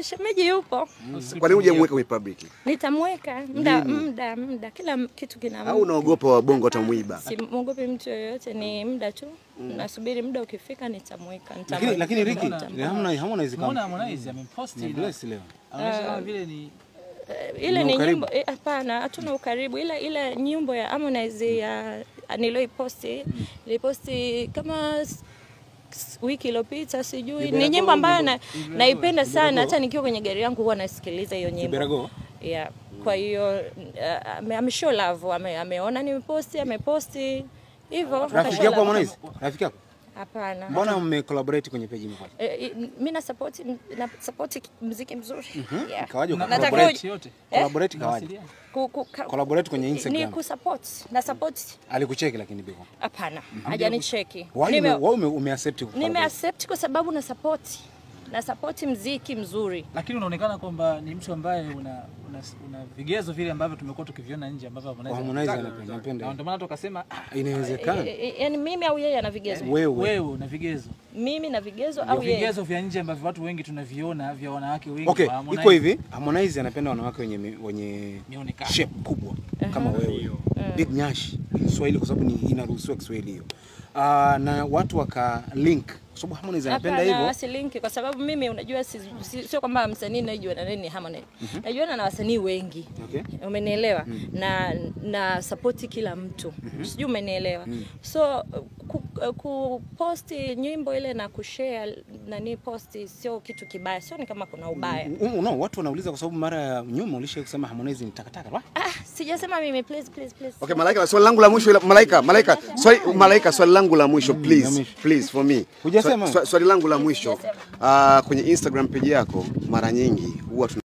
shemeji yupo, Kwa nini hujamweka kwenye public? nitamweka muda muda muda, kila kitu kina Au unaogopa wabongo watamwiba? Simwogopi mtu yoyote, ni muda tu. Nasubiri muda ukifika, nitamweka Lakini nitamweka. lakini Ricky, Nitamweka. Harmonize Harmonize Umeona kama Harmonize amemposti ni na bless leo. anaonyesha kama vile ni ile Ni ni ukaribu? nyimbo eh, hapana, hatuna ukaribu, ila ile nyimbo ya Harmonize ya niliyoiposti niliposti kama s- s- wiki iliyopita sijui. Ni nyimbo ambayo na, naipenda sana, hata nikiwa kwenye gari yangu huwa nasikiliza hiyo nyimbo Iberago. yeah. Kwa hiyo uh, ame, ame show love, ame, ameona nimeposti, ameposti hivyo. Rafiki kashow yako love. Harmonize? Rafiki yako? Hapana. Mbona mme collaborate kwenye page moja? Eh, mi na support na support muziki mzuri yeah. Kawaje na uka Nataka collaborate? uji- yote. Collaborate kawaje? Mawasiliano. Ku, ku, ka, Collaborate kwenye ni Instagram. kusupport na support Alikucheki lakini biko. hapana, hajanicheki. Why Nime- ume, why ume, ume accept Nime collaborate? accept kwa sababu na support na support mziki mzuri. Lakini unaonekana kwamba ni mtu ambaye una, una, una vigezo vile ambavyo tumekuwa tukiviona nje ambavyo Kwa Harmonize Harmonize anataka. anapenda anapenda. Na ndio maana tukasema ah, Inawezekana. E, e, yani mimi au yeye ana vigezo? Wewe. wewe una vigezo Mimi na vigezo Ndio au yeye? vigezo vya nje ambavyo watu wengi tunaviona vya wanawake wengi Okay, wa Harmonize. iko hivi. Harmonize anapenda wanawake wenye mi- wenye Mionekano. shape kubwa kama wewe. Big Nyash Kiswahili kwa sababu ni inaruhusiwa Kiswahili hiyo. Ah, na watu waka link kwa sababu Harmonize anapenda Hapana, hivyo. wasilinki kwa sababu mimi unajua si, si, sio kwamba msanii najua na nini Harmonize. Najuana na wasanii wengi. Okay. Umenielewa? Na na support kila mtu. Sijui umenielewa. So ku, ku posti nyimbo ile na kushare nani posti sio kitu kibaya. Sio ni kama kuna ubaya. U- No, watu wanauliza kwa sababu mara ya nyuma ulisha kusema Harmonize ni takataka. Wa? Ah, sijasema mimi please please please. Okay, Malaika, swali langu la mwisho ila- Malaika, Malaika, swali Malaika, swali langu la mwisho please, please for me. Hujasema? Swa- swa- Swali langu la mwisho. Ah, kwenye Instagram page yako mara nyingi huwa tuna